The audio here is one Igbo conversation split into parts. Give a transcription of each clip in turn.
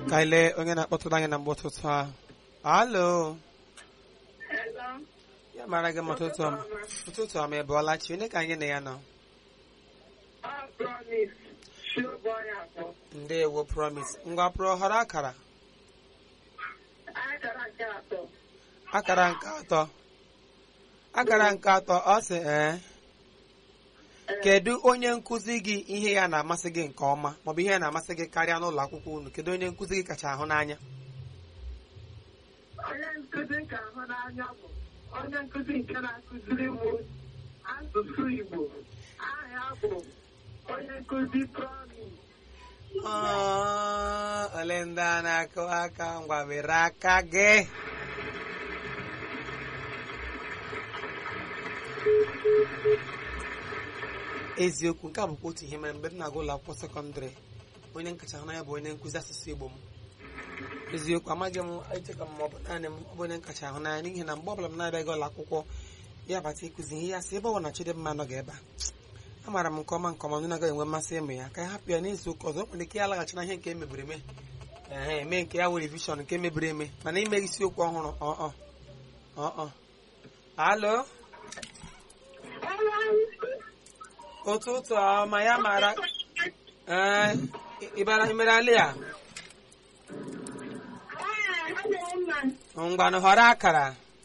ka anyị lee onye na-akpọtụrụ anyị na mgbe ụtụtụ ahụ alo Hello. ya mara gị ma ụtụtụ ọma ụtụtụ ọma ị bụọla chi onye ka anyị na ya nọ Ọ promise. Show boy abụọ. ndewo promise ngwa pụrụ họrọ akara Akara nke atọ. akara nke atọ akara nke atọ ọ sị ee kedu onye nkụzi gị ihe ya na-amasị gị nke ọma maọbụ ihe ya na-amasị gị karịa n'ụlọ akwụkwọ unu kedu onye nkụzi gị kacha ahụ n'anya Onye nkụzi nke ahụ n'anya bụ onye nkụzi nke na-akụziri m asụsụ Igbo. Aha ya bụ onye nkụzi promise. Ọ, ole ndị a na-akụ aka ngwa were aka gị eziokwu nke a bụkwa otu ihe mere mgbe m na-agụ ụlọ akwụkwọ sekọndịrị onye nkacha hụ ya bụ onye nkụzi asụsụ igbo m eziokwu amaghị m echeka m ma ọ bụ naanị m ọ bụ onye nkacha ahụ n'anya n'ihi na mgbe ọbụla m na-abịaghị ụlọ akwụkwọ ya bata ịkụzi ihe ya sị ebe ọ bụ na Chidimma anọghị ebe a amaara m nke ọma nke ọma onye na-agaghị enwe mmasị ịmụ ya ka ya hapụ ya n'izu ụka ọzọ o nwere ike ya laghachi na ihe nke emebiri eme ehe eme nke ya were revishọn nke mebiri eme mana ime isiokwu ọhụrụ ọ ọ alo ụtụtụ ọma ya mara ee ịbara imere alị a ngwanụ họrọ akara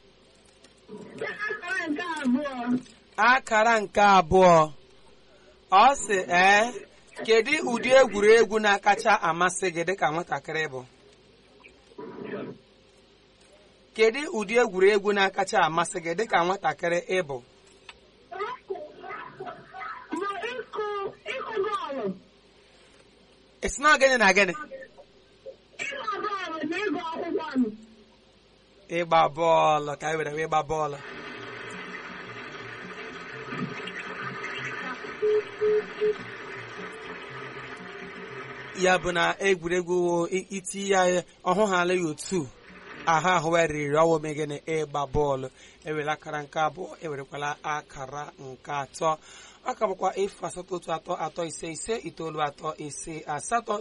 akara nke abụọ ọ sị ee kedu ụdị egwuregwu na-akacha amasị gị dịka nwatakịrị bụ kedu ụdị egwuregwu na-akacha amasị gị dịka nwatakịrị ịbụ esi na gịnị na gịnị ịgba bọọlụ ka anyị were wee ịgba bọọlụ ya bụ na egwuregwu iti ya ọhụ ha ala ya otu ahụ ahụ ya riri ọwụ megịnị ịgba bọọlụ ewere akara nke abụọ ewerekwala akara nke atọ ọ ka bụkwa efu asatọ otu atọ atọ ise ise itoolu atọ ise asatọ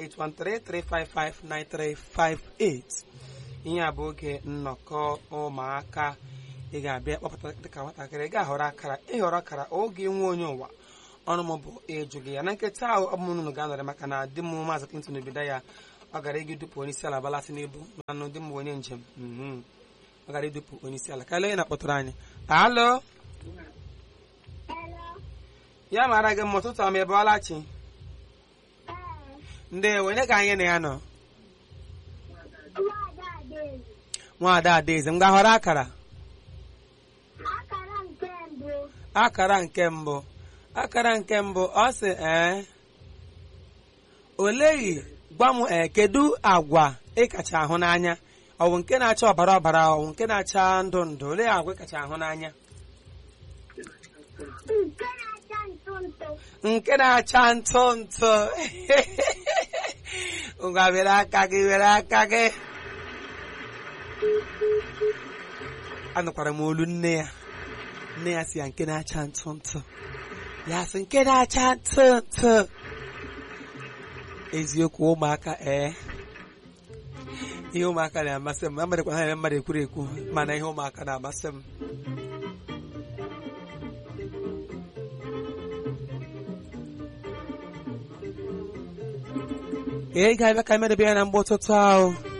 08133559358 ihe a bụ oge nnọkọ ụmụaka ị ga-abịa kpọpụta dịka nwatakịrị ị ga-ahọrọ akara ịhọrọ akara oge nwe onye ụwa ọnụ m bụ ịjụ gị ya na nkịta ahụ ọ bụ m unu ga-anọrị maka na di m maazị Clinton obido ya ọ gara ịga idupu onye isi ala balasị n'ibu manụ di m bụ onye njem ọ gara idupu onye isi ala karịa onye na-akpọtụrụ anyị alo ya mara gị mma ụtụtụ ọma ebe ọlachi ndị onye ka anyị na ya nọ nwaada adaeze m ga-ahọrọ akara akara nke mbụ akara nke mbụ ọ sị ee oleghị gwa m ee kedu agwa ị kacha ahụ n'anya ọ bụ nke na-acha ọbara ọbara ọ bụ nke na-acha ndụ ndụ olee agwa ị kacha ahụ n'anya nke na-acha ntụ ntụ ngwa were aka gị were aka gị anụkwara m olu nne ya nne ya si ya nke na-acha ntụ ntụ ya sị nke na-acha ntụ ntụ eziokwu ụmụaka ee ihe ụmụaka na-amasị m amadịkwa ha eme mmadụ ekwuru ekwu mana ihe ụmụaka na-amasị m ee ị ga-abịa ka emedebe ya na mgbe ụtụtụ ahụ